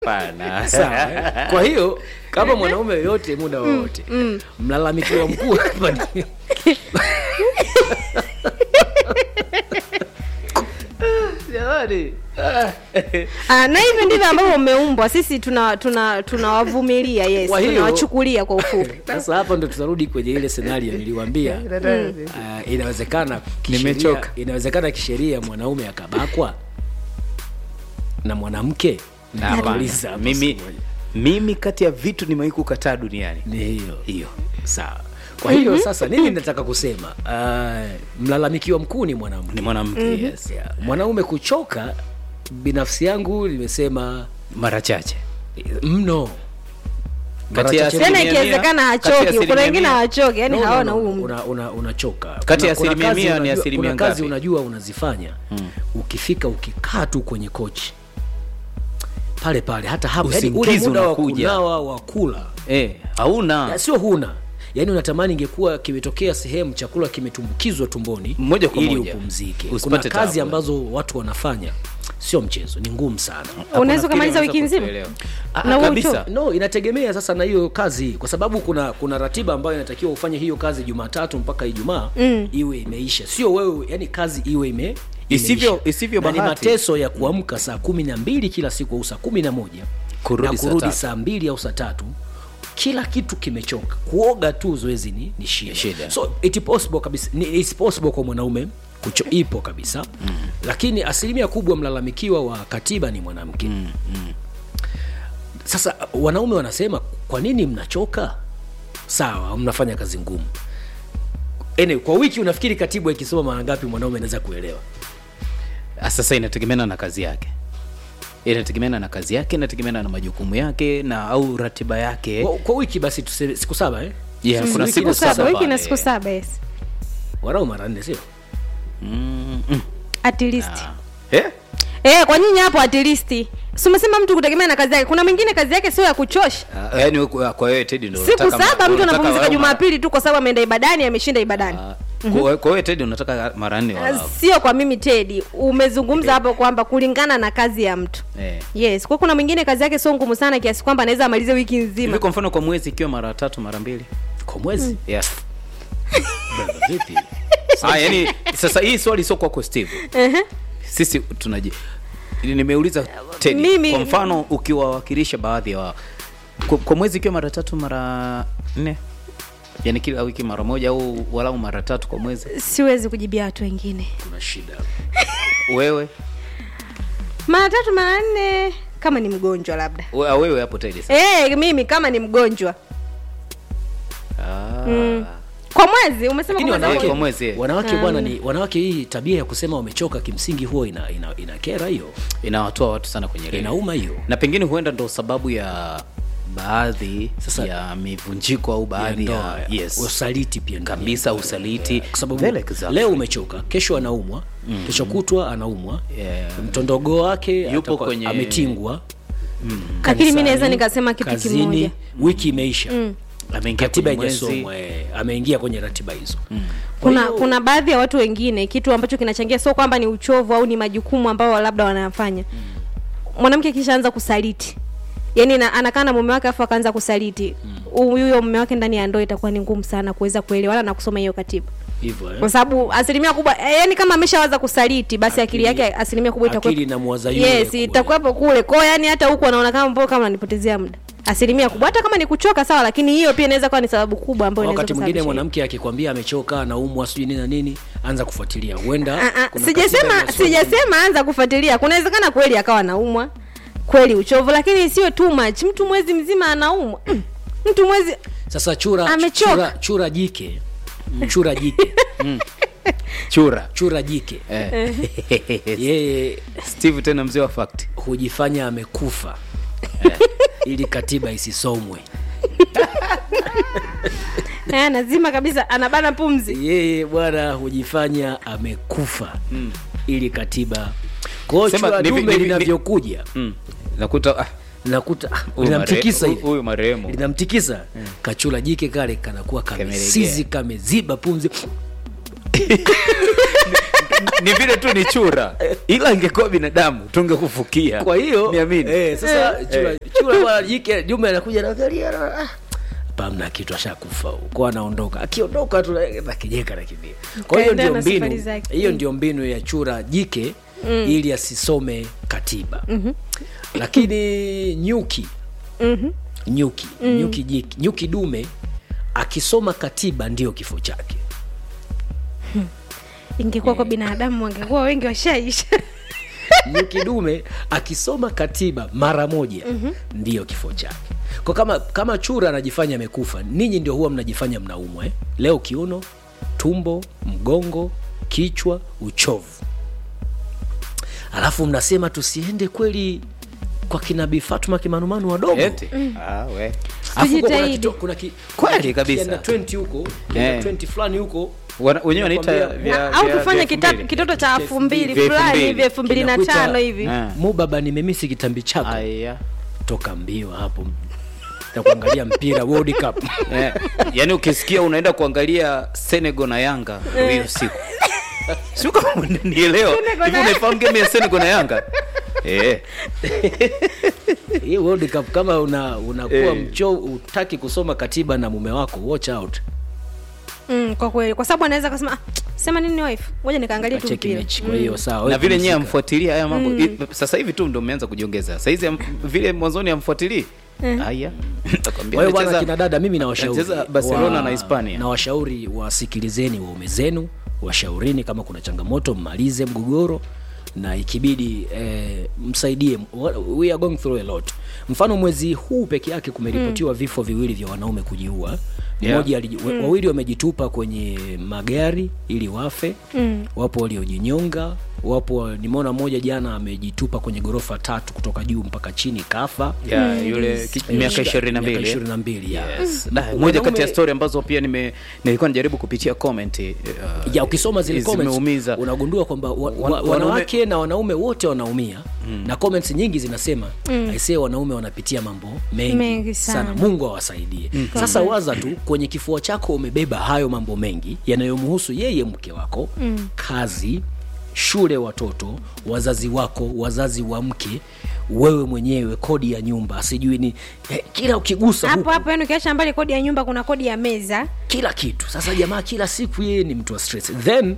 Hapana. sawa eh? kwa hiyo kama mwanaume yoyote muda wowote mlalamikiwa mkuu hapa ni- jamani Ah, na hivyo ndivyo ambavyo umeumbwa sisi tuna tuna tunawavumilia yes Kwa hiyo- tunawachukulia kwa ufupi sasa hapa ndo tutarudi kwenye ile senario niliwambia uh, inawezekana kisheria- Nimechoka. inawezekana kisheria mwanaume akabakwa na mwanamke Hapana. Nauliza hapa mimi siku moja. mimi kati ya vitu nimewahi kukataa duniani ni hiyo hiyo sawa kwa hiyo sasa nini nataka kusema uh, mlalamikiwa mkuu ni mwanamke ni mwanamke yes. yeah. mwanaume kuchoka binafsi yangu nimesema mara chache mno Kati ya Mara chache tena asilimia mia- ikiwezekana kati ya hachoki kuna asilimia wengine mia- hawachoki yani No, no, hawana no, huu mdu. una, una, unachoka Kati ya Kuna- kuna asilimia kazi mia ni unajua- asilimia kuna kazi ngapi? unajua unazifanya ukifika ukikaa tu kwenye kochi pale pale hata hapo yani ule Usingizi muda wa unakuja. kunawa wa kula eh, hauna Ya, sio huna yaani unatamani ingekuwa kimetokea sehemu chakula kimetumbukizwa tumboni Moja kwa ili moja. upumzike kuna Usipate kazi tabu. ambazo watu wanafanya sio mchezo ni ngumu sana unaweza ukamaliza wiki nzima Ah, Na wewe kabisa uchoke. no inategemea sasa na hiyo kazi kwa sababu kuna kuna ratiba ambayo inatakiwa ufanye hiyo kazi jumatatu mpaka ijumaa mm. iwe imeisha sio wewe yani kazi iwe ime Isivyo- imeisha. isivyo Na ni bahati. mateso ya kuamka saa kumi na mbili kila siku au saa kumi na moja Kurudi na saa kurudi tatu. saa mbili au saa tatu kila kitu kimechoka kuoga tu zoezi ni, ni shida. Shida. so it possible kabisa ni it's possible kwa mwanaume kucho, ipo kabisa mm. lakini asilimia kubwa mlalamikiwa wa katiba ni mwanamke mm. sasa wanaume wanasema kwa nini mnachoka sawa mnafanya kazi ngumu anyway, kwa wiki unafikiri katibu ikisoma mara ngapi mwanaume anaweza kuelewa Ah, sasa inategemeana na kazi yake inategemeana na kazi yake inategemeana na majukumu yake na au ratiba yake kwa, kwa wiki basi tuseme siku saba eh? yeah, kuna wiki siku na siku saba saba wiki na pale. siku saba yes warau mara nne sio Mm, mm. at least Eh? eh kwa nyinyi hapo at least si umesema mtu kutegemea na kazi yake kuna mwingine kazi yake sio ya kuchosha Ah, yaani wewe- kwa kwa wewe Teddy ndio siku unataka- saba mtu unataka anapumzika walau mara- jumapili tu kwa sababu ameenda ibadani ameshinda ibadani Ah, kwa- kwa wewe Teddy unataka mara nne Ah, walau. sio kwa mimi tedi umezungumza hapo kwamba kulingana na kazi ya mtu Eh. yes kwa kuna mwingine kazi yake sio ngumu sana kiasi kwamba anaweza amalize wiki hivi nzima kwa mfano kwa mwezi ikiwa mara tatu mara mbili kwa mwezi yeah. Brother, vipi ah, yani sasa hii swali sio kwako steve sisi tunaji nimeuliza Teddy, Mimi- kwa mfano ukiwawakilisha baadhi ya wa... kwa, kwa mwezi ikiwa mara tatu mara nne yani kila wiki mara moja au walau mara tatu kwa mwezi siwezi kujibia watu wengine kuna shida wewe mara tatu mara nne kama ni mgonjwa labda we, ah, wewe hapo Teddy sasa hey, mimi kama ni mgonjwa ah. kwa mwezi umesema lakini kwa mwezi wanawake kwa mwezi, eh. wanawake bwana ni wanawake hii tabia ya kusema wamechoka kimsingi huwa ina, ina, ina kera hiyo inawatoa watu sana kwenye reli. inauma hiyo na pengine huenda ndo sababu ya baadhi Sasa- ya mivunjiko au baadhi ya, ndoa, yes. usaliti pia ndani kabisa yake. usaliti kwa sababu Vile exactly. leo umechoka kesho anaumwa mm. kesho kutwa anaumwa Yeah. mtondogoo wake Yupo atakuwa- kwenye- ametingwa Lakini mi kanisani, naweza nikasema kitu kazini, kimoja. wiki imeisha mm. ameingia katiba kwenye mwezi ijasomwa eh, ameingia kwenye ratiba hizo mm. kuna kuna baadhi ya watu wengine kitu ambacho kinachangia sio kwamba ni uchovu au ni majukumu ambao labda wanayafanya mwanamke kishaanza kusaliti yaani na- anakaa na mume wake afu akaanza kusaliti huyo mume wake ndani ya ndoa itakuwa ni ngumu sana kuweza kuelewana na kusoma hiyo katiba hivyo eh. kwa sababu asilimia kubwa eh, yani kama ameshawaza kusaliti basi akili, Akili- yake asilimia kubwa itakuwa akili inamwaza yule yes kule. itakuwapo kule kwao yani hata huku anaona kama mbona kama ananipotezea muda asilimia kubwa hata kama ni kuchoka sawa lakini hiyo pia inaweza kuwa ni sababu kubwa ambayo inaweza wakati mwingine kusababisha hiyo. mwanamke akikwambia amechoka anaumwa sijui nini na nini anza kufuatilia huenda Ah, ah, kuna sijasema katiba inasoma. sijasema anza kufuatilia kunawezekana kweli akawa naumwa kweli uchovu lakini sio too much mtu mwezi mzima anaumwa Mm. mtu mwezi sasa chura Amechoka. chura, chura jike chura jike chura chura jike eh. yeye steve tena mzee wa fact hujifanya amekufa ili katiba isisomwe eh, anazima kabisa anabana pumzi yeye bwana hujifanya amekufa ili katiba kwao Sema, chura ni vi- dume ni vi- linavyokuja mm. nakuta ah, nakuta ah, huyu linamtikisa mare- hivi huyu marehemu linamtikisa kachula jike kale kanakuwa Kamelegea. kamesizi kameziba pumzi ni vile tu ni chura ila ingekuwa binadamu tungekufukia kwa hiyo niamini eh, sasa chura chura bwana jike Jumbe anakuja anaangalia na ah, pamna kitu ashakufa huko anaondoka akiondoka tu na- nakijeka nakimbia kwa hiyo Kaendelea ndio na safari mbinu zake. hiyo ndio mbinu ya chura jike ili asisome katiba lakini nyuki nyuki nyuki jike nyuki dume akisoma katiba ndio kifo chake ingekuwa kwa binadamu wangekuwa wengi washaisha nyuki dume akisoma katiba mara moja ndiyo kifo chake kwa kama kama chura anajifanya amekufa ninyi ndio huwa mnajifanya mnaumwa eh? leo kiuno tumbo mgongo kichwa uchovu alafu mnasema tusiende kweli kwa kinabii fatuma kimanumanu wadogo Eti? Ah, we. Alafu huko kuna Tujitahidi. kito- kuna ki- Kweli kuna ki- kabisa. kienda 20 huko Eh. kienda 20 fulani huko Wana- wenyewe wanaita Nakwambia- vya- au vya- tufanye vya kita- elfu mbili. kitoto cha elfu mbili Vya elfu fulani mbili. hivi elfu mbili na Kinakuita- tano hivi Ah. mu baba nimemisi kitambi chako Aya. toka mbio hapo na kuangalia mpira World Cup Eh, yaani ukisikia unaenda kuangalia Senegal na Yanga hiyo siku sio kama nielewa Senegal hivi na- unaifahamu game ya Senegal na Yanga eh hii World Cup kama una unakuwa Eh. mcho utaki kusoma katiba na mume wako watch out mm, kwa kweli kwa sababu anaweza kasema ah, sema nini wife ngoja nikaangalia tu acheki mpira mechi kwa hiyo sawa na vile nyewe nyie amfuatilia haya mambo I- sasa hivi tu ndo mmeanza kujiongeza sasa hizi am- vile mwanzoni amfuatilii haya Nakwambia kwa hiyo bwana anacheza- kina dada mimi nawashauri anacheza Barcelona wa- na Hispania. na washauri wasikilizeni waume zenu washaurini kama kuna changamoto mmalize mgogoro na ikibidi eh, msaidie we are going through a lot mfano mwezi huu peke yake kumeripotiwa vifo viwili vya wanaume kujiua Yeah. mmoja aliji- wa- wawili wamejitupa kwenye magari ili wafe mm. wapo waliojinyonga wapo nimeona mmoja jana amejitupa kwenye ghorofa tatu kutoka juu mpaka chini kafa ya yule ki- miaka ishirini na Miaka mbili ishirini na mbili ya. Yes. Da, moja kati ya Wanaume- story ambazo pia nime nilikuwa najaribu kupitia comment uh, ya ukisoma zile comments zimeumiza. unagundua kwamba wa, wa, Wan- wanaume- wanawake na wanaume wote wanaumia mm. na comments nyingi zinasema mm. aisee wanaume wanapitia mambo mengi, Mengi sana. mungu awasaidie mm. sasa waza tu kwenye kifua chako umebeba hayo mambo mengi yanayomhusu yeye mke wako mm. kazi shule watoto wazazi wako wazazi wa mke wewe mwenyewe kodi ya nyumba sijui ni eh, kila ukigusa hapo huku, hapo yani ukiacha mbali kodi ya nyumba kuna kodi ya meza kila kitu sasa jamaa kila siku yeye ni mtu wa stress then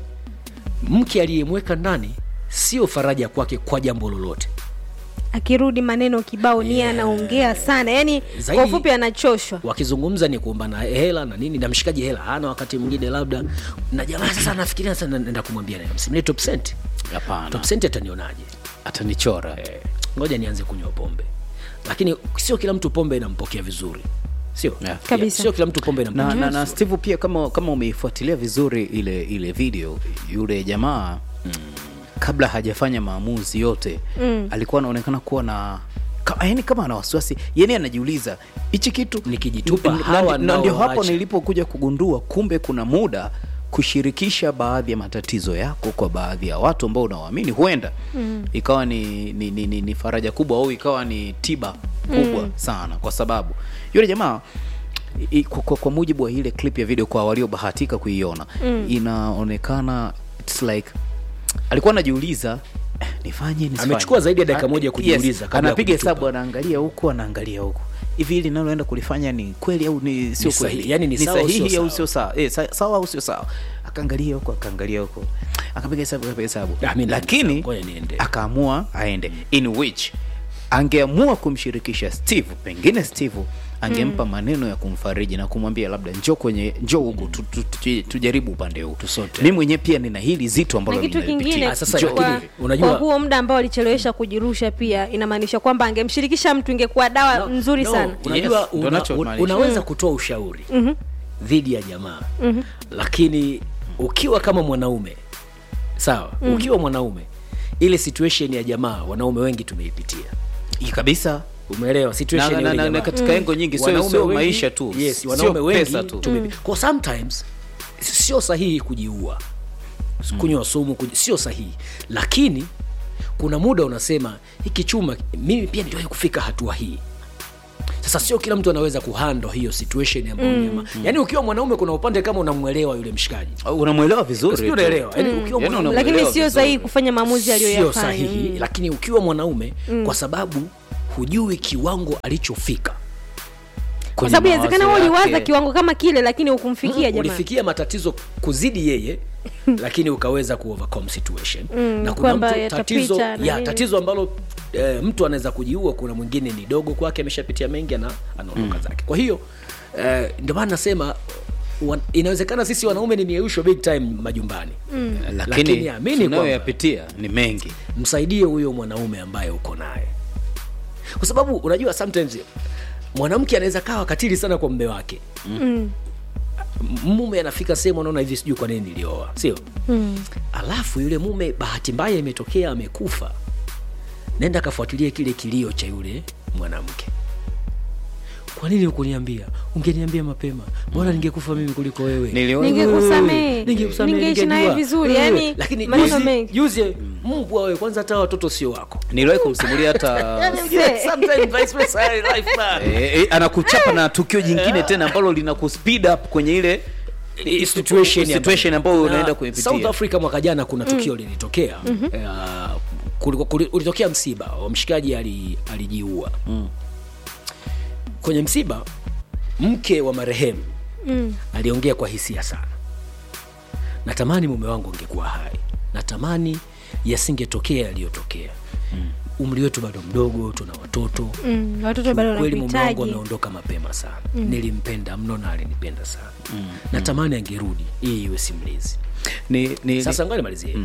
mke aliyemweka ndani sio faraja kwake kwa jambo lolote akirudi maneno kibao nia anaongea sana yani Zaidi- kwa ufupi anachoshwa wakizungumza ni kuombana hela na nini na mshikaji hela hana wakati mwingine labda na jamaa sasa anafikiria sasa naenda kumwambia naye msimlie top cent hapana top cent atanionaje atanichora eh, ngoja nianze kunywa pombe lakini sio kila mtu pombe inampokea vizuri sio Yeah. Kabisa. sio kila mtu pombe na, inampokea na, na vizuri. steve pia kama kama umeifuatilia vizuri ile ile video yule jamaa mm. kabla hajafanya maamuzi yote mm. alikuwa anaonekana kuwa na ka, yani kama ana wasiwasi yani anajiuliza hichi kitu Nikijitupa na- na- hawa na ndio hapo naowaacha. nilipokuja kugundua kumbe kuna muda kushirikisha baadhi ya matatizo yako kwa baadhi ya watu ambao unawaamini huenda mm. ikawa ni, ni, ni, ni, ni faraja kubwa au ikawa ni tiba kubwa mm. sana kwa sababu yule jamaa i- kwa, kwa, kwa mujibu wa ile clip ya video kwa waliobahatika kuiona mm. inaonekana it's like alikuwa anajiuliza "Eh, nifanye nisifanye?" Amechukua zaidi ya dakika Ah, moja kujiuliza kabla ya anapiga kujitupa. hesabu anaangalia huku anaangalia huku hivi hili linaloenda kulifanya ni kweli au ni sio Ni sahihi, kweli yani ni sawa au sio sahihi au sawa? sio sawa eh, sa- sawa au sio sawa akaangalia huko akaangalia huko akapiga hesabu akapiga hesabu Ah, mimi lakini ngoja niende. akaamua aende in which angeamua kumshirikisha steve pengine steve angempa maneno ya kumfariji na kumwambia labda njoo kwenye njoo huku tu, tu, tu, tujaribu upande huu Tusote. mi mwenyewe pia nina hili zito ambalo na kitu ninalipitia. kingine Ah, sasa Njoo lakini- kwa, hivi. unajua- kwa huo muda ambao alichelewesha kujirusha pia inamaanisha kwamba angemshirikisha mtu ingekuwa dawa No, nzuri no, sana unajua Yes, ndo una, nachomaanisha. unaweza kutoa ushauri dhidi ya jamaa lakini ukiwa kama mwanaume sawa ukiwa mwanaume ile situation ya jamaa wanaume wengi tumeipitia Hii kabisa umeelewa situation Na- ya na- yule na- na jamaa. katika engo nyingi sio Wanaume sio wengi- maisha tu yes, sio wanaume wengi pesa tu tumepi- kwa sometimes sio sahihi kujiua kunywa sumu kuji, sio sahihi lakini kuna muda unasema hiki chuma mimi pia niliwahi kufika hatua hii sasa sio kila mtu anaweza kuhandle hiyo situation ambayo mm. yaani ukiwa mwanaume kuna upande kama unamwelewa yule mshikaji unamwelewa vizuri Sijui tu. unaelewa yaani ukiwa Yaani mwanaume unamwelewa lakini sio vizuri. sahihi kufanya maamuzi sio aliyoyafanya sahihi Mm. lakini ukiwa mwanaume kwa sababu hujui kiwango alichofika kwa Kwenye sababu inawezekana wewe mawazo uliwaza yake. kiwango kama kile lakini hukumfikia jamani ulifikia matatizo kuzidi yeye lakini ukaweza ku overcome situation na kuna kwamba mtu yatapita tatizo na ya nini. tatizo ambalo e, mtu anaweza kujiua kuna mwingine ni dogo kwake ameshapitia mengi ana anaondoka zake kwa hiyo e, ndio maana nasema wan, inawezekana sisi wanaume ni mieyusho big time majumbani mm. lakini amini kwamba tunayoyapitia ni mengi msaidie huyo mwanaume ambaye uko naye kwa sababu unajua sometimes mwanamke anaweza kawa katili sana kwa mme wake Mm. mume anafika sehemu anaona hivi sijui kwa nini nilioa sio Mm. alafu yule mume bahati mbaya imetokea amekufa nenda kafuatilia kile kilio cha yule mwanamke kwa nini ukuniambia ungeniambia mapema bora ningekufa mimi kuliko wewe Niliona- Ningekusamehe. Ningekusamehe, Ningeishi naye ningejua. vizuri, Eh, yani lakini maneno juzi- mengi. juzi mbwa wewe kwanza hata watoto sio wako niliwahi kumsimulia hata Se- Sometimes vice versa, life man. Eh, eh, anakuchapa na tukio jingine tena ambalo lina kuspeed up kwenye ile I- situation situation ambayo Na unaenda South kuipitia Africa mwaka jana kuna tukio lilitokea Eh, kuliko- kuli- ulitokea msiba wa mshikaji ali- alijiua kwenye msiba mke wa marehemu Mm. aliongea kwa hisia sana natamani mume wangu angekuwa hai natamani yasingetokea yaliyotokea umri wetu bado mdogo tuna watoto Mm. watoto bado kweli mume wangu wanakuhitaji ameondoka mapema sana nilimpenda mno na alinipenda sana natamani angerudi hii iwe simulizi ni, ni, sasa ngoja nimalizie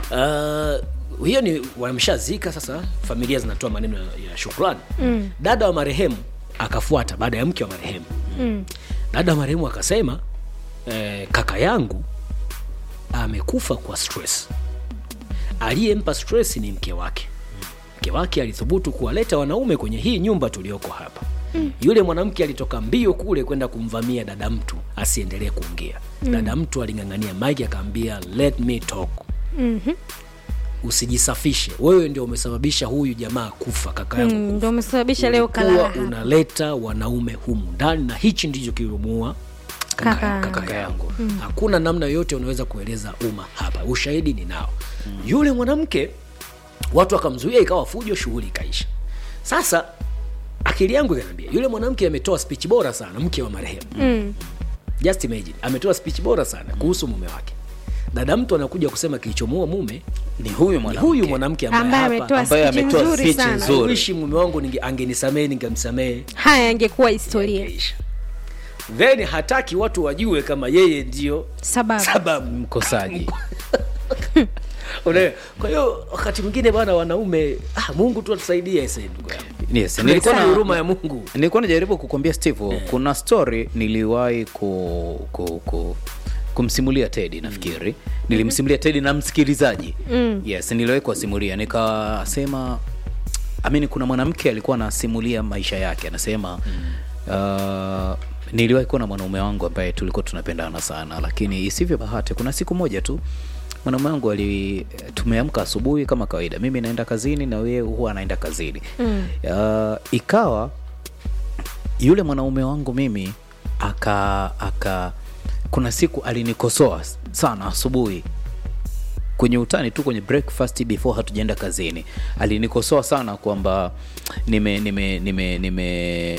uh, hiyo ni wameshazika sasa familia zinatoa maneno ya, ya shukrani mm. dada wa marehemu akafuata baada ya mke wa marehemu Mm. dada wa marehemu akasema eh, kaka yangu amekufa kwa stress aliyempa stress ni mke wake mke wake alithubutu kuwaleta wanaume kwenye hii nyumba tulioko hapa mm. yule mwanamke alitoka mbio kule kwenda kumvamia dada mtu asiendelee kuongea mm. dada mtu aling'ang'ania mike akaambia let me talk Mhm. usijisafishe wewe ndio umesababisha huyu jamaa kufa kaka yangu Mm, kufa ndio umesababisha leo kalala Ulikuwa hapa. unaleta wanaume humu ndani na hichi ndicho kilimuua Kaka kaka, yangu. kaka yangu hakuna namna yoyote unaweza kueleza umma hapa ushahidi ni nao yule mwanamke watu wakamzuia ikawa fujo shughuli ikaisha sasa akili yangu ikaniambia yule mwanamke ametoa speech bora sana mke wa marehemu Mm. just imagine ametoa speech bora sana kuhusu mume wake dada mtu anakuja kusema kilichomuua mume ni huyu ni mwanamke huyu mwanamke ambaye ambaye hapa ametoa ambaye speech ametoa nzuri speech sana nzuri. wishi mume wangu ninge- angenisamehe ningemsamehe haya angekuwa historia Ingeisha. then hataki watu wajue kama yeye ndio sababu sababu mkosaji Unaelewa? kwa hiyo wakati mwingine bwana wanaume ah, mungu tu atusaidie ese ndugu yangu yes, nilikuwa Tunahitaji na huruma ya mungu nilikuwa najaribu kukwambia steve kuna story niliwahi ku, ku, ku, kumsimulia tedi nafikiri nilimsimulia tedi na msikilizaji Mm. yes niliwahi kuwasimulia nikasema amini kuna mwanamke alikuwa anasimulia maisha yake anasema uh, niliwahi kuwa na mwanaume wangu ambaye tulikuwa tunapendana sana lakini isivyo bahati kuna siku moja tu mwanaume wangu ali tumeamka asubuhi kama kawaida mimi naenda kazini na yeye huwa anaenda kazini Mm. uh, ikawa yule mwanaume wangu mimi aka aka kuna siku alinikosoa sana asubuhi kwenye utani tu kwenye breakfast before hatujaenda kazini alinikosoa sana kwamba nime nime nime nime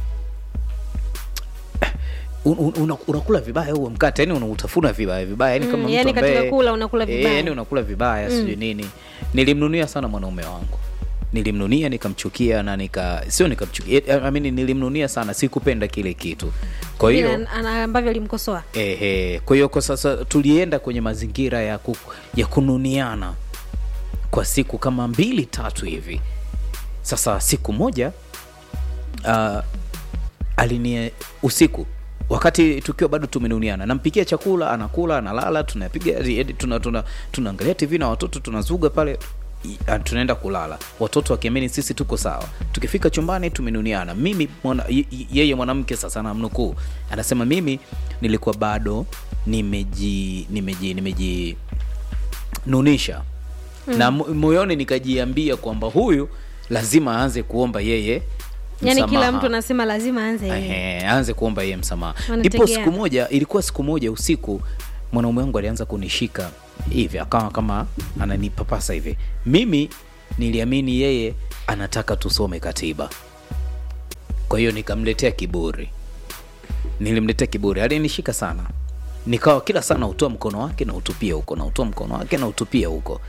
Un- un- una- unakula vibaya huo mkate yani unautafuna vibaya vibaya yani Mm, kama mtu yani katika ambaye- kula unakula Eh, vibaya. yani unakula vibaya sijui nini nilimnunia sana mwanaume wangu nilimnunia nikamchukia na nika sio nikamchukia eh, I mean, nilimnunia sana sikupenda kile kitu kwa hiyo Vile ana- ambavyo alimkosoa Ehe, kwa hiyo kwa sasa tulienda kwenye mazingira ya, ku, ya kununiana kwa siku kama mbili tatu hivi. Sasa siku moja uh, alinie usiku wakati tukiwa bado tumenuniana, nampikia chakula, anakula, analala, tunapiga yaani tuna, tuna, tunaangalia TV na watoto tunazuga pale i- ah, tunaenda kulala, watoto wakiamini sisi tuko sawa. Tukifika chumbani tumenuniana, mimi mwana, y- y- yeye mwanamke sasa namnukuu, anasema mimi nilikuwa bado nimeji nimeji nimeji nunisha na mo- moyoni nikajiambia kwamba huyu lazima aanze kuomba yeye yaani kila msamaha. mtu anasema lazima aanze yeye Ehe, aanze kuomba yeye msamaha Wanategeana. ndipo siku moja ilikuwa siku moja usiku mwanaume wangu alianza kunishika hivi akawa kama ananipapasa hivi mimi niliamini yeye anataka tusome katiba kwa hiyo nikamletea kiburi nilimletea kiburi alinishika sana nikawa kila sana utoa mkono wake na utupia huko na utoa mkono wake na utupia huko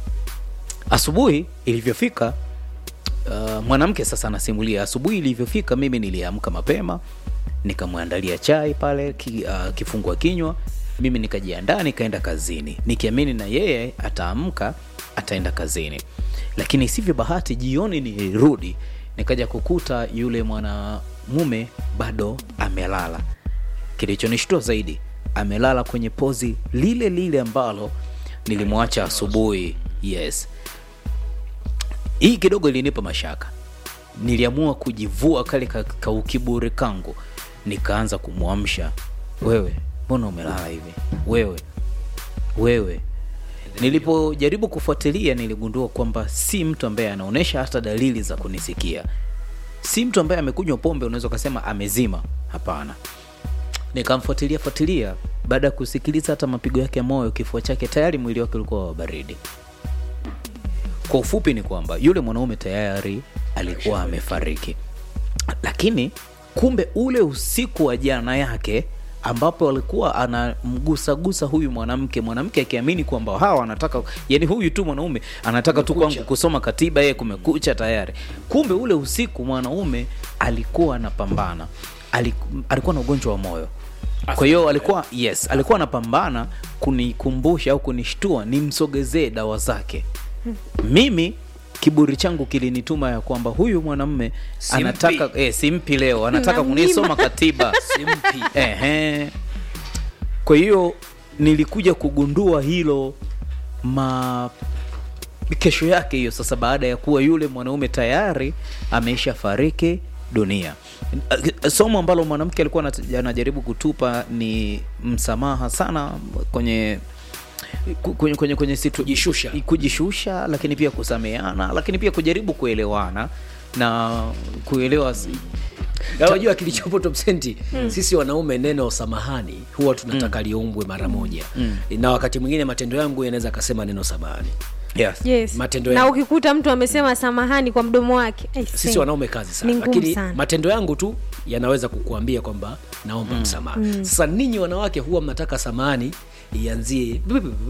asubuhi ilivyofika uh, mwanamke sasa anasimulia asubuhi ilivyofika mimi niliamka mapema nikamwandalia chai pale ki, uh, kifungua kinywa mimi nikajiandaa nikaenda kazini nikiamini na yeye ataamka ataenda kazini lakini sivyo bahati jioni nilirudi nikaja kukuta yule mwanamume bado amelala kilichonishtua zaidi amelala kwenye pozi lile lile ambalo nilimwacha asubuhi yes hii kidogo ilinipa mashaka niliamua kujivua kale ka, ka ukiburi kangu nikaanza kumwamsha wewe mbona umelala hivi wewe wewe nilipojaribu kufuatilia niligundua kwamba si mtu ambaye anaonyesha hata dalili za kunisikia si mtu ambaye amekunywa pombe unaweza ukasema amezima hapana nikamfuatilia fuatilia baada ya kusikiliza hata mapigo yake ya moyo kifua chake tayari mwili wake ulikuwa wa baridi kwa ufupi ni kwamba yule mwanaume tayari alikuwa amefariki lakini kumbe ule usiku wa jana yake ambapo alikuwa anamgusagusa huyu mwanamke mwanamke akiamini kwamba hawa anataka yani huyu tu mwanaume anataka tu kwangu kusoma katiba yeye kumekucha tayari kumbe ule usiku mwanaume alikuwa anapambana Aliku- alikuwa na ugonjwa wa moyo kwa hiyo alikuwa yes alikuwa anapambana kunikumbusha au kunishtua nimsogezee dawa zake mimi kiburi changu kilinituma ya kwamba huyu mwanamme Simpi. anataka eh, simpi leo anataka Namnyima. kunisoma katiba simpi Ehe. Kwa hiyo nilikuja kugundua hilo ma kesho yake hiyo sasa, baada ya kuwa yule mwanaume tayari ameisha fariki dunia. Somo ambalo mwanamke alikuwa anat- anajaribu kutupa ni msamaha sana kwenye ku- kwenye, kwenye, kwenye situ, Kujishusha. kujishusha, lakini pia kusameana, lakini pia kujaribu kuelewana na kuelewa si- Na unajua kilichopo top senti sisi wanaume neno samahani huwa tunataka liumbwe mara moja na wakati mwingine matendo yangu yanaweza akasema neno samahani yes. yes. Matendo na ya- ukikuta mtu amesema samahani kwa mdomo wake I sisi say, wanaume kazi sana Ni ngumu lakini sana. matendo yangu tu yanaweza kukuambia kwamba naomba msamaha sasa ninyi wanawake huwa mnataka samahani ianzie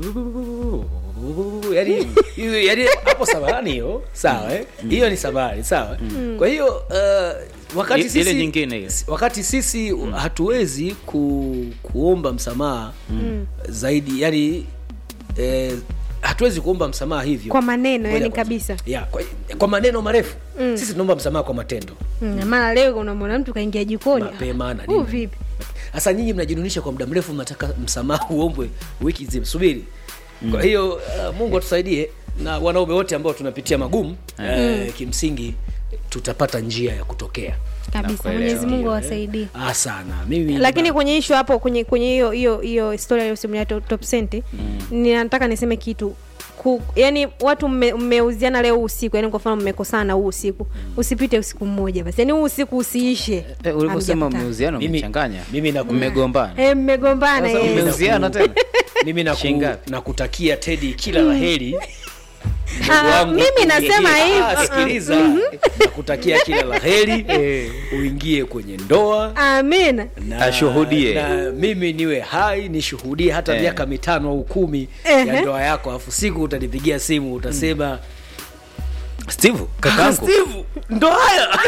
yani, yani hapo samahani hiyo sawa eh? hiyo ni samahani sawa kwa hiyo uh, wakati I- ile sisi, nyingine hiyo. wakati sisi hatuwezi ku, kuomba msamaha zaidi yani eh, hatuwezi kuomba msamaha hivyo Kwa maneno, Ngoja yani kwanza. kabisa. ya, kwa, kwa maneno marefu sisi tunaomba msamaha kwa matendo Mm, maana leo unamwona mtu kaingia jikoni mapema na huu nini. vipi Sasa nyinyi mnajinunisha kwa muda mrefu, mnataka msamaha uombwe wiki nzima, subiri. Kwa hiyo uh, Mungu atusaidie na wanaume wote ambao tunapitia magumu uh, kimsingi tutapata njia ya kutokea kabisa Nakuelewa. mwenyezi mungu Ndio, eh. awasaidie ah, sana mimi lakini kwenye ishu hapo kwenye kwenye hiyo hiyo hiyo historia iliyosimulia top, top senti ninataka niseme kitu Ku, yani watu mme- mmeuziana leo usiku yani kwa mfano mmekosana huu usiku usipite usiku mmoja basi yani huu usiku usiishe Eh, ulivyosema hamjakutana. mmeuziano Mimi- mmechanganya mimi naku- mmegombana Eh, mmegombana Sasa yes. mmeuziana tena mimi naku, Shilingi ngapi? nakutakia Teddy kila la heri Ah, mimi nasema hivi Ah, sikiliza nakutakia kila la heri uingie kwenye ndoa amina na, Ashuhudie. na mimi niwe hai nishuhudie hata Eh. miaka mitano au kumi Ehe. ya ndoa yako alafu siku utanipigia simu utasema steve "Ah, kakangu Steve, ndo haya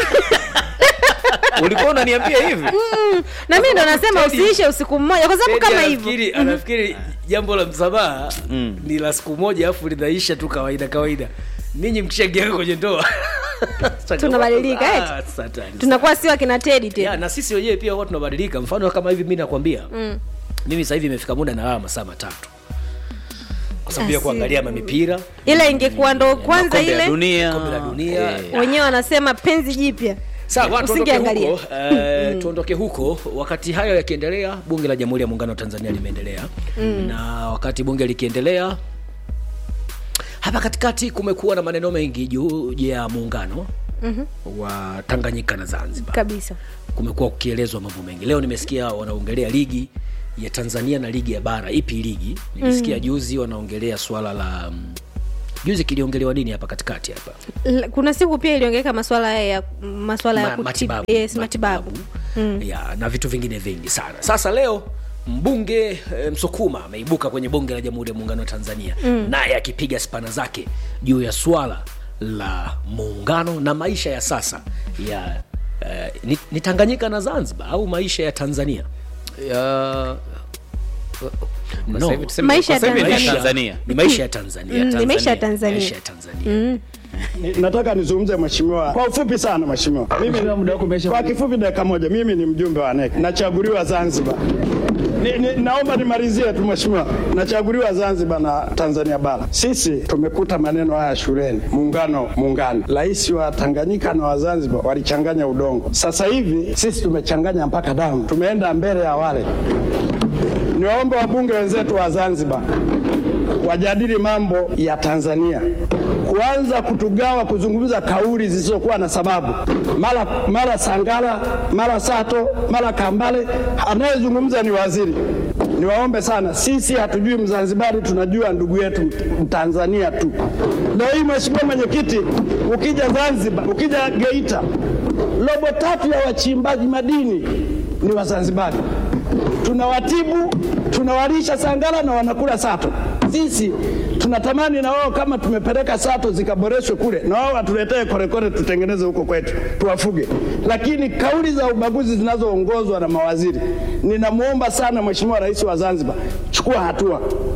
ulikuwa unaniambia hivi na mi ndo nasema Teddy- usiishe usiku mmoja kwa sababu Teddy kama hivyo anafikiri anafikiri jambo la msamaha Mm. ni la siku moja alafu linaisha tu kawaida kawaida ninyi mkishaingia kwenye ndoa Tunabadilika, eti? Ah, satani. tunakuwa sio akina tedi ya, tena na sisi wenyewe pia huwa tunabadilika mfano kama hivi mi nakwambia Mm. mimi sasa hivi imefika muda nalala masaa matatu kwa sababu ya Asi- kuangalia mamipira ila ingekuwa ndo kwanza kombe la ile Kombe dunia la dunia. Eh, wenyewe wanasema penzi jipya sawa tuondoke Usingeangalia. huko eh, tuondoke huko wakati hayo yakiendelea bunge la jamhuri ya muungano wa tanzania limeendelea na wakati bunge likiendelea hapa katikati kumekuwa na maneno mengi juu ya muungano mm-hmm. wa tanganyika na zanzibar kabisa kumekuwa kukielezwa mambo mengi leo nimesikia wanaongelea ligi ya tanzania na ligi ya bara ipi ligi nilisikia mm. juzi wanaongelea swala la mm, juzi kiliongelewa nini hapa katikati hapa L- kuna siku pia iliongeleka maswala ya maswala ya Ma- kuti- matibabu, yes, matibabu. ya na vitu vingine vingi sana sasa leo mbunge e, msukuma ameibuka kwenye bunge la jamhuri ya muungano wa tanzania mm. naye akipiga spana zake juu ya swala la muungano na maisha ya sasa ya e, ni, ni tanganyika na zanzibar au maisha ya tanzania Ya- No. Sasa hivi tuseme- Maisha ya sasa hivi ni Tanzania. Tanzania. ni maisha ya tanzania Mm, ni maisha ya Tanzania. maisha ya tanzania Ni- Nataka nizungumze mheshimiwa kwa ufupi sana mheshimiwa. Mimi kwa kifupi dakika moja, mimi ni mjumbe wa NEC nachaguliwa Zanzibar. Ni, ni, naomba nimalizie tu mheshimiwa, nachaguliwa Zanzibar na Tanzania bara. Sisi tumekuta maneno haya shuleni, muungano muungano. Rais wa Tanganyika na wa Zanzibar walichanganya udongo. Sasa hivi sisi tumechanganya mpaka damu, tumeenda mbele ya wale. Niwaombe wabunge wenzetu wa Zanzibar wajadili mambo ya Tanzania, kuanza kutugawa, kuzungumza kauli zisizokuwa na sababu, mara mara Sangala, mara Sato, mara Kambale. Anayezungumza ni waziri. Niwaombe sana, sisi hatujui Mzanzibari, tunajua ndugu yetu Mtanzania tu. Leo hii Mheshimiwa Mwenyekiti, ukija Zanzibar, ukija Geita, robo tatu ya wachimbaji madini ni Wazanzibari tunawatibu tunawalisha sangala na wanakula sato. Sisi tunatamani na wao kama tumepeleka sato zikaboreshwe kule, na wao watuletee korekore tutengeneze huko kwetu tuwafuge. Lakini kauli za ubaguzi zinazoongozwa na mawaziri, ninamwomba sana Mheshimiwa Rais wa Zanzibar, chukua hatua.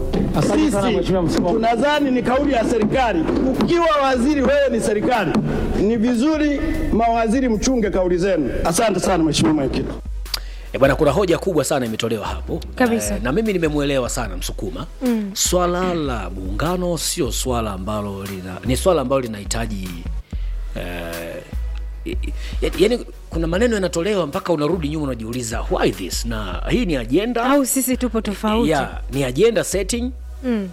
Sisi tunadhani ni kauli ya serikali. Ukiwa waziri, wewe ni serikali, ni vizuri mawaziri mchunge kauli zenu. Asante sana Mheshimiwa Mwenyekiti. E bwana, kuna hoja kubwa sana imetolewa hapo Kabisa. Eh, na mimi nimemwelewa sana Msukuma mm. Swala la muungano sio swala ambalo lina, ni swala ambalo linahitaji eh, i- i- yaani kuna maneno yanatolewa mpaka unarudi nyuma unajiuliza why this, na hii ni agenda au sisi tupo tofauti ya ni agenda setting mm.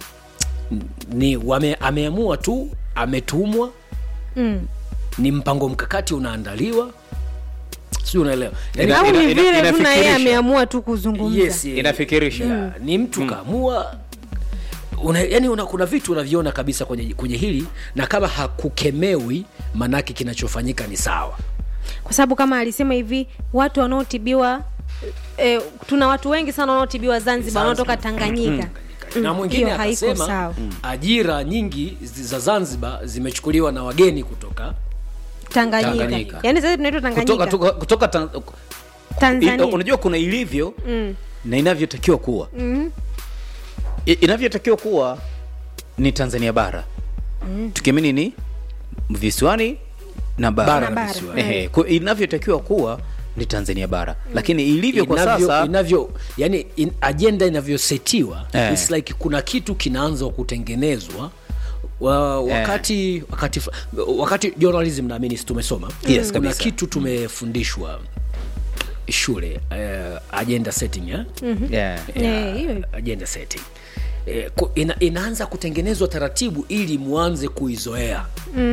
ni wame, ameamua tu ametumwa Mm. ni mpango mkakati unaandaliwa sijui unaelewa Yaani- Ina- au ina- ni ina- vile tu na yeye inafikirisha. ameamua tu kuzungumza yes, eh, Inafikirisha. ya, ni mtu kaamua una, yani una, kuna vitu unaviona kabisa kwenye, kwenye hili na kama hakukemewi manake kinachofanyika ni sawa kwa sababu kama alisema hivi watu wanaotibiwa eh, tuna watu wengi sana wanaotibiwa zanzibar wanaotoka tanganyika na Mm, mwingine hiyo haiko akasema sawa. ajira nyingi zi- za zanzibar zimechukuliwa na wageni kutoka tanganyika, Tanganyika. yaani sasa tunaitwa kutoka, tanganyika tuka, kutoka tan, tanzania i- unajua kuna ilivyo Mm. na inavyotakiwa kuwa Mhm. I- inavyotakiwa kuwa ni tanzania bara tukiamini ni visiwani na bara, Bara na bara. visiwani. Ehe, kwa- inavyotakiwa kuwa ni tanzania bara lakini ilivyo kwa inavyo, sasa inavyo yani in, agenda inavyosetiwa Eh. it's like kuna kitu kinaanza kutengenezwa wa, wakati wakati wakati journalism naamini si tumesoma Yes, kuna kabisa. kitu tumefundishwa shule uh, agenda setting eh? yeah. Eh, hiyo. agenda setting Eh, ku- ina, inaanza kutengenezwa taratibu ili muanze kuizoea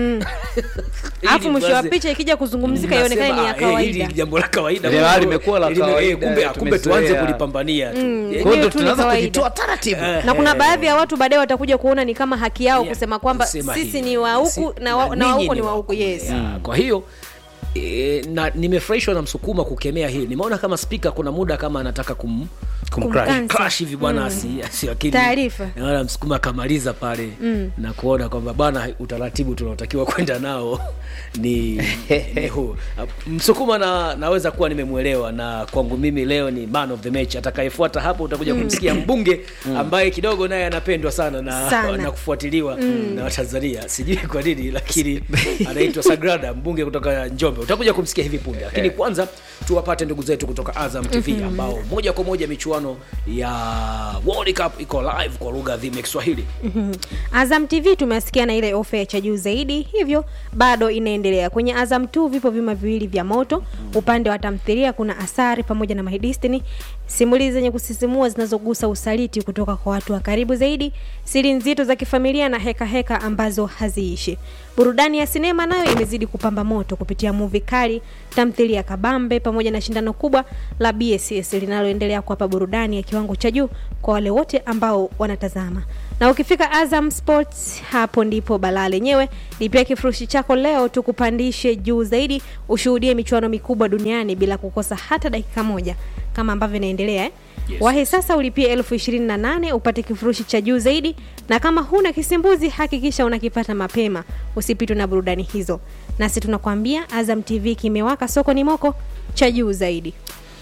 Ili alafu mwisho wa muanze- picha ikija kuzungumzika ionekane ni ya Mnasema, ah, eh, kawaida hili jambo la kawaida Ile hali imekuwa la Ili- eh, kawaida, kumbe kumbe tuanze tumezoea. kulipambania tu Eh, Kwa hiyo Yenyewe ndo tu ni tunaanza kawaida. kujitoa taratibu na kuna baadhi ya watu baadaye watakuja kuona ni kama haki yao Yeah, kusema kwamba kusema sisi hivi. ni wa huku Si- na wa- na wa ninyi huko ni wa huku yes Yeah, kwa hiyo e, na nimefurahishwa na msukuma kukemea hili nimeona kama spika kuna muda kama anataka kum Kumcrash. Kumcancel. crash hivi bwana asi- asi- lakini Taarifa. naona msukuma akamaliza pale na kuona kwamba bwana utaratibu tunaotakiwa kwenda nao ni, ni huu msukuma na, naweza kuwa nimemwelewa na kwangu mimi leo ni man of the match atakayefuata hapo utakuja kumsikia mbunge ambaye kidogo naye anapendwa sana na, Sana. na kufuatiliwa na watanzania sijui kwa nini lakini anaitwa sagrada mbunge kutoka njombe utakuja kumsikia hivi punde lakini kwanza tuwapate ndugu zetu kutoka azam tv ambao moja kwa moja michuano michuano ya World Cup iko live kwa lugha adhimu ya Kiswahili. Mhm. Azam TV tumesikia na ile ofa ya cha juu zaidi, hivyo bado inaendelea. Kwenye Azam 2 vipo vyuma viwili vya moto. Upande wa tamthilia kuna Asari pamoja na My Destiny, simulizi zenye kusisimua zinazogusa usaliti kutoka kwa watu wa karibu zaidi, siri nzito za kifamilia na heka heka ambazo haziishi. Burudani ya sinema nayo imezidi kupamba moto kupitia movie kali, tamthilia kabambe pamoja na shindano kubwa la BSS linaloendelea kuwapa burudani ya kiwango cha juu kwa wale wote ambao wanatazama. Na ukifika Azam Sports, hapo ndipo balaa lenyewe. Lipia kifurushi chako leo tukupandishe juu zaidi, ushuhudie michuano mikubwa duniani bila kukosa hata dakika moja, kama ambavyo inaendelea eh? Yes. Wahi sasa ulipie elfu ishirini na nane upate kifurushi cha juu zaidi, na kama huna kisimbuzi hakikisha unakipata mapema, usipitwe na burudani hizo. Nasi tunakwambia Azam TV kimewaka, soko ni moko cha juu zaidi.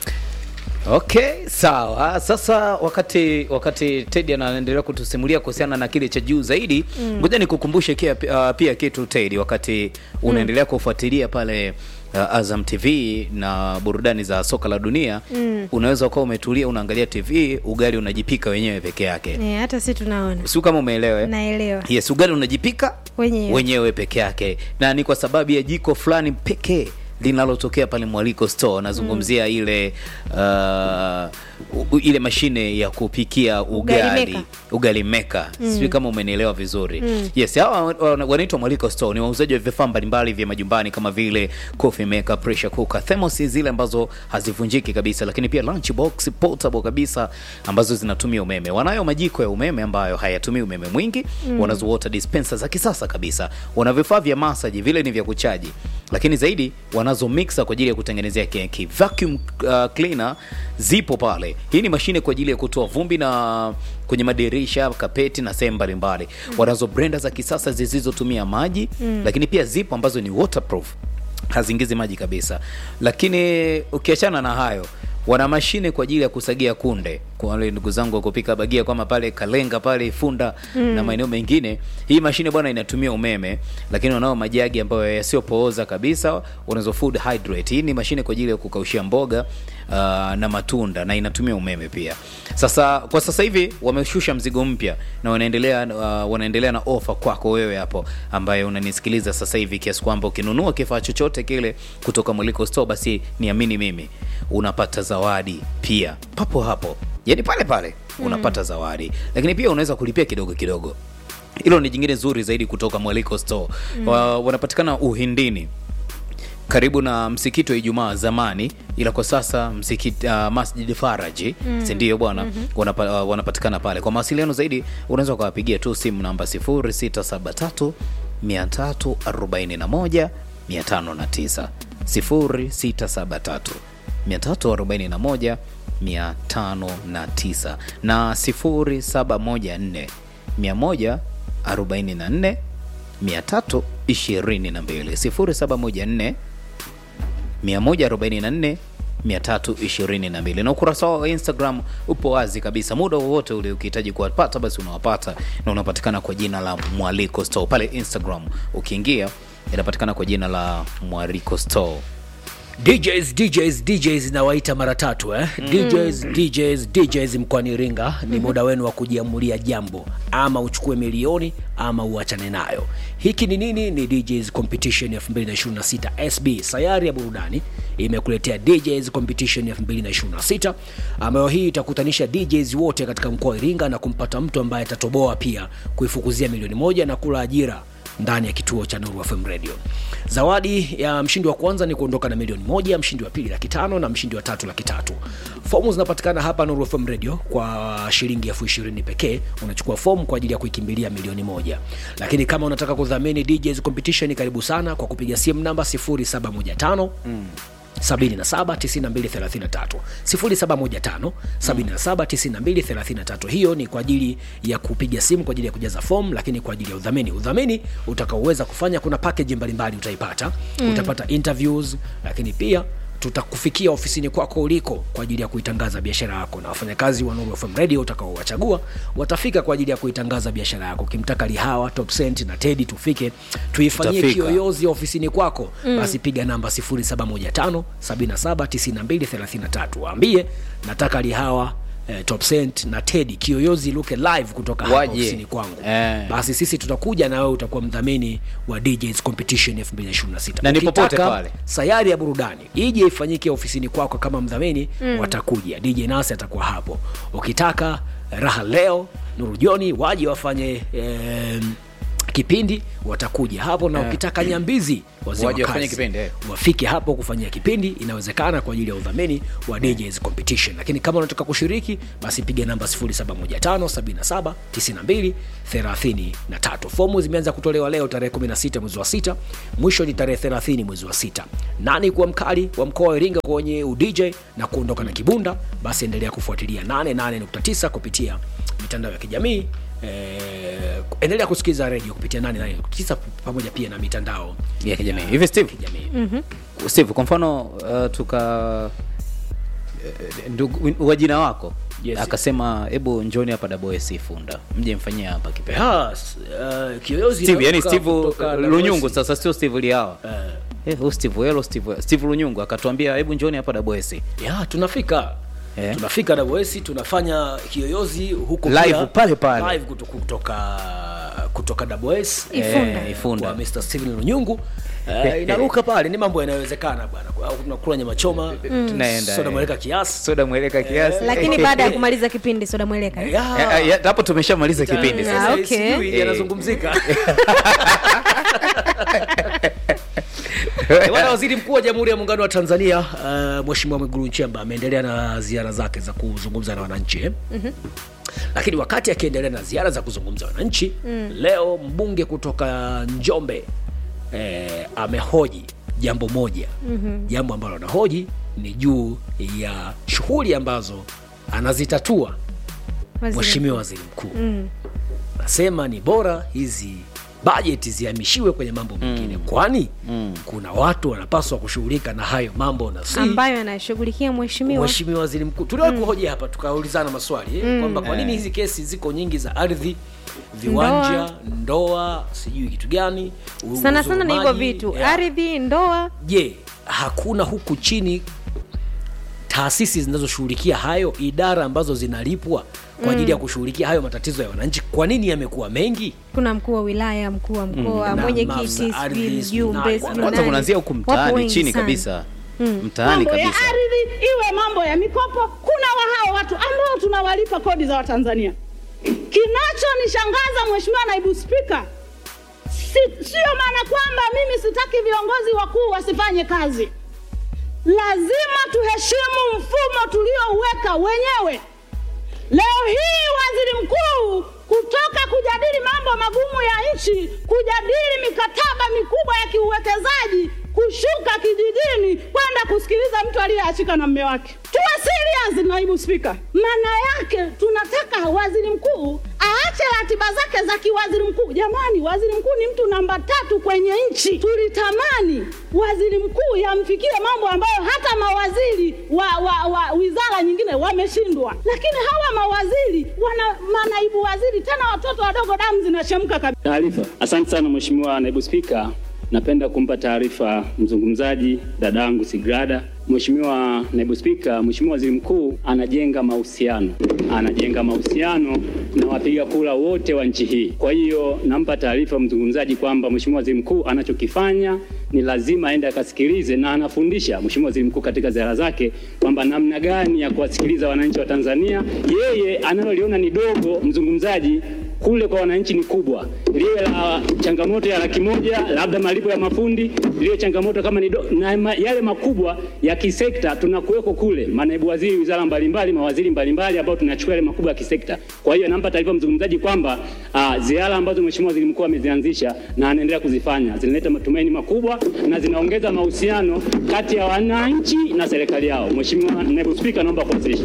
Okay, sawa. Sasa wakati wakati Teddy anaendelea kutusimulia kuhusiana na kile cha juu zaidi, ngoja nikukumbushe kia, uh, pia kitu Teddy, wakati unaendelea kufuatilia pale uh, Azam TV na burudani za soka la dunia unaweza ukawa umetulia unaangalia TV, ugali unajipika wenyewe peke yake, E, hata si tunaona, sio kama umeelewa? eh? naelewa Yes, ugali unajipika Wenyewe. wenyewe peke yake, na ni kwa sababu ya jiko fulani pekee linalotokea pale Mwaliko Store. Nazungumzia ile uh, u- ile mashine ya kupikia Ugali ugali maker. ugali meka sijui kama umenielewa vizuri yes hawa wana- wanaitwa Mwaliko Store ni wauzaji wa vifaa mbalimbali vya majumbani kama vile coffee maker pressure cooker thermos zile ambazo hazivunjiki kabisa lakini pia lunch box portable kabisa ambazo zinatumia umeme wanayo majiko ya umeme ambayo hayatumii umeme mwingi wanazo water dispenser za kisasa kabisa wana vifaa vya massage vile ni vya kuchaji lakini zaidi wanazo mixer kwa ajili ya kutengenezea keki vacuum uh, cleaner zipo pale hii ni mashine kwa ajili ya kutoa vumbi na kwenye madirisha kapeti na sehemu mbalimbali wanazo blender za kisasa zisizotumia maji lakini pia zipo ambazo ni waterproof haziingizi maji kabisa lakini ukiachana na hayo wana mashine kwa ajili ya kusagia kunde kwa wale ndugu zangu wa kupika bagia kama pale kalenga pale ifunda na maeneo mengine hii mashine bwana inatumia umeme lakini wanao majagi ambayo yasiyopooza kabisa wanazo food hydrate hii ni mashine kwa ajili ya kukaushia mboga uh, na matunda na inatumia umeme pia sasa kwa sasa hivi wameshusha mzigo mpya na wanaendelea uh, wanaendelea na ofa kwako wewe hapo ambaye unanisikiliza sasa hivi kiasi kwamba ukinunua kifaa chochote kile kutoka Mwaliko Store basi niamini mimi unapata zawadi pia papo hapo yani pale pale unapata zawadi lakini pia unaweza kulipia kidogo kidogo hilo ni jingine zuri zaidi kutoka Mwaliko Store wa, wanapatikana Uhindini karibu na msikiti wa Ijumaa zamani, ila kwa sasa msikiti uh, Masjid Faraji mm. si ndio bwana wanapa, uh, wanapatikana pale. Kwa mawasiliano zaidi unaweza ukawapigia tu simu namba 0673 341 509 0673 341 509 na 0714 144 322 0714 144 322 na ukurasa wao wa Instagram upo wazi kabisa, muda wowote ule ukihitaji kuwapata basi unawapata, na unapatikana kwa jina la Mwaliko Store pale Instagram. Ukiingia inapatikana kwa jina la Mwaliko Store. DJs DJs DJs nawaita mara tatu eh? DJs DJs DJs mkoani Iringa ni muda wenu wa kujiamulia jambo, ama uchukue milioni ama uachane nayo. Hiki ni nini? Ni DJs Competition 2026 SB sayari ya burudani imekuletea DJs Competition 2026 ambayo hii itakutanisha DJs wote katika mkoa wa Iringa na kumpata mtu ambaye atatoboa pia kuifukuzia milioni moja na kula ajira ndani ya kituo cha Nuru FM Radio. Zawadi ya mshindi wa kwanza ni kuondoka na milioni moja, mshindi wa pili laki tano na mshindi wa tatu laki tatu. Fomu zinapatikana hapa Nuru FM Radio kwa shilingi elfu ishirini pekee. Unachukua fomu kwa ajili ya kuikimbilia milioni moja, lakini kama unataka kudhamini DJs Competition, karibu sana kwa kupiga simu namba 0715 779233 0715 779233. Hiyo ni kwa ajili ya kupiga simu kwa ajili ya kujaza fomu, lakini kwa ajili ya udhamini, udhamini utakaoweza kufanya, kuna package mbalimbali utaipata. Utapata interviews, lakini pia tutakufikia ofisini kwako uliko kwa ajili ya kuitangaza biashara yako, na wafanyakazi wa Nuru FM Radio utakaowachagua watafika kwa ajili ya kuitangaza biashara yako. Ukimtaka Lihawa, Top Cent na Teddy tufike tuifanyie Tutafika. kiyoyozi ofisini kwako, basi piga namba 0715 779233 waambie nataka Lihawa eh, Top Cent na Teddy Kiyoyozi Luke live kutoka hapa Waje. ofisini kwangu Eh. basi sisi tutakuja na wewe utakuwa mdhamini wa DJs competition 2026 Na ni popote Ukitaka pale. sayari ya burudani ije ifanyike ofisini kwako kama mdhamini mm. watakuja DJ Nasi atakuwa hapo ukitaka raha leo Nuru Joni waje wafanye eh, kipindi watakuja hapo na ukitaka nyambizi wazee wa Waje wafanye kazi, kipindi, eh. wafike hapo kufanyia kipindi inawezekana kwa ajili ya udhamini wa DJs competition lakini kama unataka kushiriki basi piga namba 0715779233 fomu zimeanza kutolewa leo tarehe 16 mwezi wa 6 mwisho ni tarehe 30 mwezi wa 6 nani kuwa mkali wa mkoa wa Iringa kwenye udj na kuondoka na kibunda basi endelea kufuatilia 88.9 kupitia mitandao ya kijamii Eh, endelea kusikiliza redio kupitia 88.9 pamoja pia na mitandao ya kijamii hivi steve kijamii steve kwa mfano uh, tuka eh, ndugu wa jina wako Yes. akasema hebu njoni hapa dabos funda mje mfanyie hapa kipindi Yes, uh, kiyoyozi steve yani inatoka steve kutoka uh, lunyungu Dagosi. sasa sio steve liawa Eh, Eh, huyu steve helo steve steve lunyungu akatuambia hebu njoni hapa dabos ya tunafika Eh. tunafika WS tunafanya kiyoyozi huko Live pia, pale pale. live kuto- kutoka kutoka WS Ifunda. Eh, Ifunda. kwa Mr. Steven Lunyungu eh, inaruka pale ni mambo yanayowezekana bwana au tunakula nyama choma Tunaenda, soda eh. mweleka kiasi soda mweleka kiasi lakini baada ya kumaliza kipindi soda mweleka Ya. Eh, eh, hapo tumeshamaliza kipindi Sasa sasa Ah, okay. sijui Eh. yanazungumzika Eh, Bwana Waziri Mkuu wa Jamhuri ya Muungano wa Tanzania uh, Mheshimiwa Mwigulu Nchemba ameendelea na ziara zake za kuzungumza na wananchi eh? mm-hmm. Lakini wakati akiendelea na ziara za kuzungumza na wananchi mm. leo mbunge kutoka Njombe eh, amehoji jambo moja mm-hmm. jambo ambalo anahoji ni juu ya shughuli ambazo anazitatua Waziri Mheshimiwa Waziri Mkuu mm. nasema ni bora hizi bajeti zihamishiwe kwenye mambo mengine mm. kwani mm. kuna watu wanapaswa kushughulika na hayo mambo na si ambayo anashughulikia mheshimiwa Mheshimiwa Waziri Mkuu tuliwahi kuhoji hapa tukaulizana maswali eh, kwamba kwa nini hizi kesi ziko nyingi za ardhi viwanja ndoa, sijui kitu gani u- sana sana ni hivyo uzurumaji, vitu ya. ardhi ndoa je hakuna huku chini taasisi zinazoshughulikia hayo idara ambazo zinalipwa kwa ajili ya kushughulikia hayo matatizo ya wananchi kwa nini yamekuwa mengi kuna mkuu wa wilaya mkuu wa mkoa Na mwenyekiti maafisa ardhi, sijui sijui nani. mjumbe sijui kwanza nani. kunaanzia huku Wapo mtaani wengi chini sana. kabisa mtaani mambo ya kabisa ardhi iwe mambo ya mikopo kuna wa hao watu ambao tunawalipa kodi za watanzania kinachonishangaza mheshimiwa naibu spika si, sio maana kwamba mimi sitaki viongozi wakuu wasifanye kazi lazima tuheshimu mfumo tuliouweka wenyewe leo hii waziri mkuu kutoka kujadili mambo magumu ya nchi kujadili mikataba mikubwa ya kiuwekezaji kushuka kijijini kwenda kusikiliza mtu aliyeachika na mme wake tuwe serious naibu spika maana yake tunataka waziri mkuu aache ratiba zake za kiwaziri mkuu jamani waziri mkuu ni mtu namba tatu kwenye nchi tulitamani waziri mkuu yamfikie mambo ambayo hata mawaziri wa, wa, wa wizara nyingine wameshindwa lakini hawa mawaziri wana manaibu waziri tena watoto wadogo damu zinachemka kabisa Taarifa. Asante sana Mheshimiwa Naibu Spika, napenda kumpa taarifa mzungumzaji dadangu Sigrada. Mheshimiwa Naibu Spika, Mheshimiwa Waziri Mkuu anajenga mahusiano, anajenga mahusiano na wapiga kura wote wa nchi hii. Kwa hiyo nampa taarifa mzungumzaji kwamba Mheshimiwa Waziri Mkuu anachokifanya ni lazima aende akasikilize, na anafundisha Mheshimiwa Waziri Mkuu katika ziara zake kwamba namna gani ya kuwasikiliza wananchi wa Tanzania. Yeye analoliona ni dogo, mzungumzaji kule kwa wananchi ni kubwa, liwe la changamoto ya laki moja labda malipo ya mafundi, liwe changamoto kama ni do, na ma, yale makubwa ya kisekta tunakuweko kule, manaibu waziri wizara mbalimbali, mawaziri mbalimbali ambao tunachukua yale makubwa ya kisekta. Kwa hiyo nampa taarifa mzungumzaji kwamba uh, ziara ambazo Mheshimiwa Waziri Mkuu amezianzisha na anaendelea kuzifanya zinaleta matumaini makubwa na zinaongeza mahusiano kati ya wananchi na serikali yao. Mheshimiwa Naibu Spika, naomba kuwasilisha.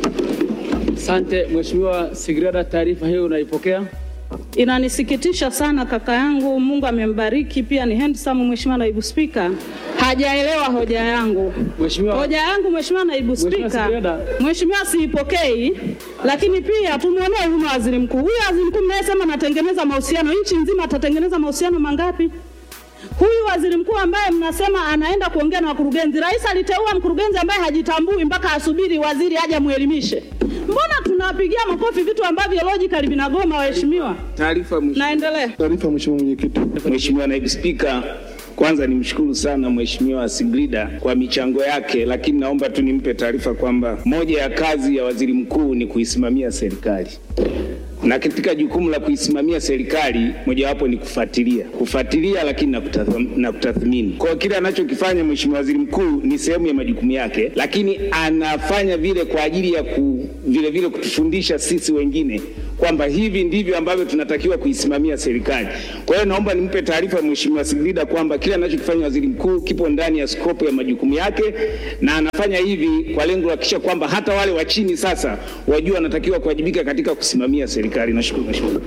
Asante Mheshimiwa Sigrada, taarifa hiyo unaipokea? Inanisikitisha sana kaka yangu, Mungu amembariki, pia ni handsome. Mheshimiwa naibu spika hajaelewa hoja yangu. Mheshimiwa Hoja yangu Mheshimiwa naibu Mheshimiwa spika, Sigrada. Mheshimiwa siipokei, lakini pia tumwonee huruma waziri mkuu. Huyu waziri mkuu mnayesema anatengeneza mahusiano nchi nzima, atatengeneza mahusiano mangapi? Huyu waziri mkuu ambaye mnasema anaenda kuongea na wakurugenzi, rais aliteua mkurugenzi ambaye hajitambui mpaka asubiri waziri aje mwelimishe. Mbona tunapigia makofi vitu ambavyo logically vinagoma, waheshimiwa? Taarifa mwisho. Naendelea. Taarifa Mheshimiwa Mwenyekiti. Mheshimiwa Naibu Spika, kwanza nimshukuru sana Mheshimiwa Sigrida kwa michango yake, lakini naomba tu nimpe taarifa kwamba moja ya kazi ya waziri mkuu ni kuisimamia serikali na katika jukumu la kuisimamia serikali mojawapo ni kufuatilia kufuatilia, lakini na kutathim- na kutathmini. Kwa hiyo kile anachokifanya Mheshimiwa Waziri Mkuu ni sehemu ya majukumu yake, lakini anafanya vile kwa ajili ya ku, vile vile kutufundisha sisi wengine kwamba hivi ndivyo ambavyo tunatakiwa kuisimamia serikali. Kwa hiyo naomba nimpe taarifa Mheshimiwa Sigrida kwamba kile anachokifanya waziri mkuu kipo ndani ya skopu ya majukumu yake, na anafanya hivi kwa lengo la kuhakikisha kwamba hata wale wa chini sasa wajua wanatakiwa kuwajibika katika kusimamia serikali. Nashukuru Mheshimiwa.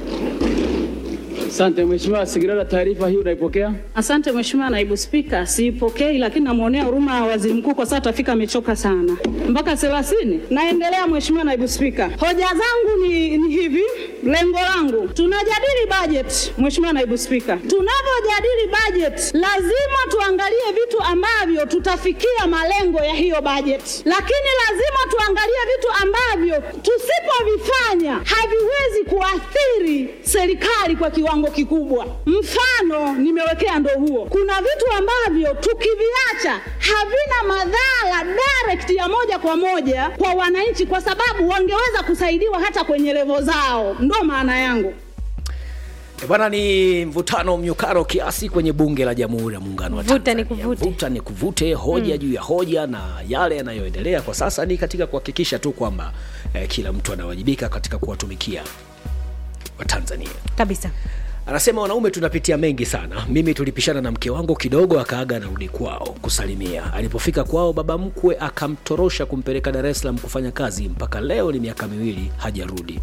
Asante Mheshimiwa Sigrada, taarifa hii unaipokea? Asante Mheshimiwa Naibu Spika, siipokei, lakini namwonea huruma waziri mkuu kwa sababu tafika amechoka sana mpaka thelathini. Naendelea Mheshimiwa Naibu Spika, hoja zangu ni, ni hivi. Lengo langu tunajadili budget, Mheshimiwa Naibu Spika, tunavyojadili budget lazima tuangalie vitu ambavyo tutafikia malengo ya hiyo budget, lakini lazima tuangalie vitu ambavyo tusipovifanya haviwezi kuathiri serikali kwa kiwango kikubwa. Mfano nimewekea ndo huo. Kuna vitu ambavyo tukiviacha havina madhara direct ya moja kwa moja kwa wananchi, kwa sababu wangeweza kusaidiwa hata kwenye levo zao. Ndo maana yangu. E bwana, ni mvutano mnyukano kiasi kwenye bunge la Jamhuri ya Muungano wa Vuta Tanzania. ni kuvute. Vuta ni kuvute, hoja juu ya hoja, na yale yanayoendelea kwa sasa ni katika kuhakikisha tu kwamba eh, kila mtu anawajibika katika kuwatumikia Watanzania. kabisa Anasema wanaume tunapitia mengi sana. Mimi tulipishana na mke wangu kidogo, akaaga narudi kwao kusalimia. Alipofika kwao, baba mkwe akamtorosha kumpeleka Dar es Salaam kufanya kazi. Mpaka leo ni miaka miwili hajarudi.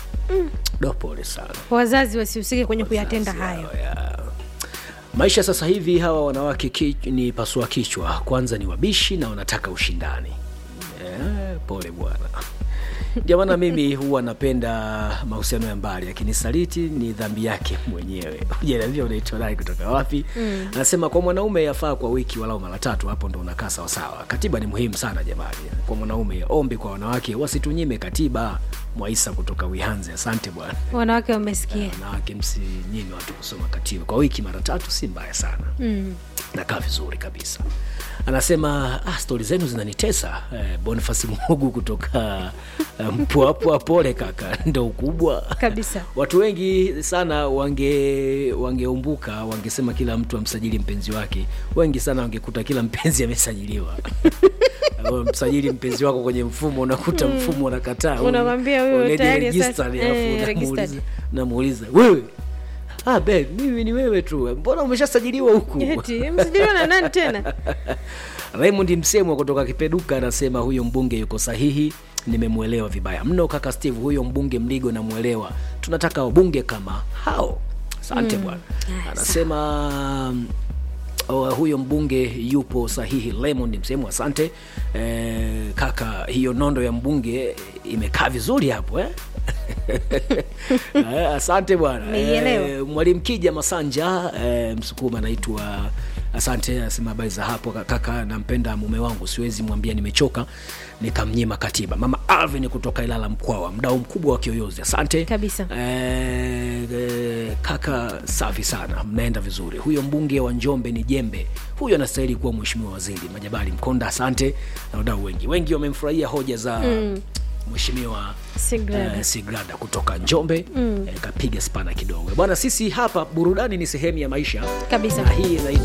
Do, pole sana. wazazi wasihusike kwenye kuyatenda hayo ya. Maisha sasa hivi hawa wanawake ki, ni pasua kichwa, kwanza ni wabishi na wanataka ushindani. Eh, pole bwana. Ndio maana mimi huwa napenda mahusiano ya mbali, akinisaliti ni dhambi yake mwenyewe. Hujaniambia unaitwa nani kutoka wapi? Anasema kwa mwanaume yafaa kwa wiki walau mara tatu, hapo ndo unakaa sawasawa. Katiba ni muhimu sana jamani, kwa mwanaume. Ombi kwa wanawake wasitunyime katiba. Mwaisa kutoka Wihanze, asante bwana wanawake wamesikia wanawake msinyime watu kusoma katiba kwa wiki mara tatu si mbaya sana mm. nakaa vizuri kabisa anasema ah, stori zenu zinanitesa eh, bonifasi mugu kutoka eh, mpwapwa pole kaka ndo ukubwa Kabisa. watu wengi sana wange wangeumbuka wangesema kila mtu amsajili mpenzi wake wengi sana wangekuta kila mpenzi amesajiliwa Wewe msajili mpenzi wako kwenye mfumo unakuta mfumo unakataa Unakwambia huyo Already tayari registered, sasa- alafu eh, unamuuliza- registered. namuuliza wewe ah, babe, mimi ni wewe tu mbona umeshasajiliwa huku eti msijiliwa na nani tena Raymond Msemwa kutoka Kipeduka anasema huyo mbunge yuko sahihi, nimemwelewa vibaya mno kaka Steve, huyo mbunge Mligo namwelewa, tunataka wabunge kama hao. Asante bwana. Anasema mm, oh, huyo mbunge yupo sahihi. Raymond Msemwa, asante eh, kaka, hiyo nondo ya mbunge imekaa vizuri hapo eh? Eh, asante bwana Nimeielewa. Eh, mwalimu Kija Masanja eh, Msukuma anaitwa asante, asema habari za hapo kaka, nampenda mume wangu, siwezi mwambia nimechoka nikamnyima katiba. Mama Alvin kutoka Ilala Mkwawa, mdau mkubwa wa Kiyoyozi, asante Kabisa. eh, eh, kaka, safi sana, mnaenda vizuri. Huyo mbunge wa Njombe ni jembe, huyo anastahili kuwa mheshimiwa waziri. Majabali Mkonda, asante na wadau wengi wengi wamemfurahia hoja za mheshimiwa Sigrada. eh, Sigrada kutoka Njombe mm. eh, kapiga spana kidogo bwana. Sisi hapa burudani ni sehemu ya maisha Kabisa. na hii inaitwa